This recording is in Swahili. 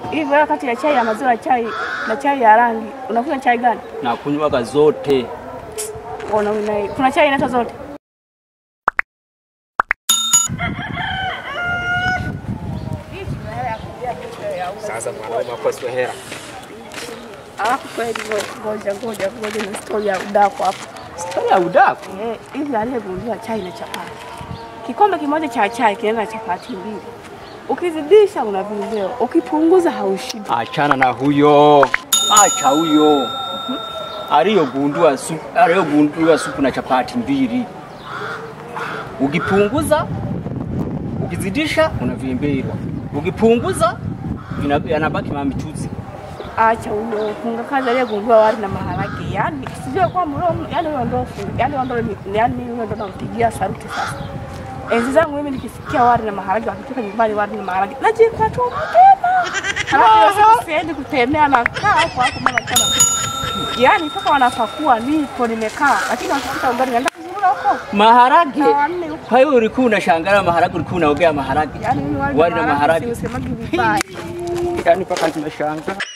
Hivi wewe kati ya chai ya maziwa chai na chai ya rangi unakunywa chai gani? na kunywaga zote. Una, una, kuna chai inaitwa zote. Sasa mwanaume akoswe hera. Alafu kweli ngoja ngoja ngoja na story ya udaku hapo. Stori ya udaku. Eh, hivi aliyegundua chai na chapati. Kikombe kimoja cha chai kinaenda na chapati mbili. Ukizidisha una vileo, ukipunguza haushibi. Achana na huyo, acha huyo aliyogundua supu, aliyogundua supu na chapati mbili. Ukipunguza, ukizidisha unavimbirwa, ukipunguza vina- yanabaki mamichuzi. Acha huyo funga kazi aliyegundua wali na maharage. Yaani sijui kwa mlo, yaani huyo ndo yaani huyo ndo yaani huyo ndo nampigia saruti sasa. Enzi zangu mimi nikisikia wali na maharage wakitoka nyumbani wali na maharage najika tu mapema. Halafu hiyo siku siendi kutembea na kaa hapo hapo mama kama Yaani toka wanapakua nipo nimekaa lakini wakifika umbali naenda kuzurura huko. Maharage. Na wanne huko. Kwa hiyo ulikuwa unashangaa maharage, ulikuwa unaogea maharage. Yaani mimi Wali na maharage. siusemagi vibaya. Yaani mpaka nimeshangaa.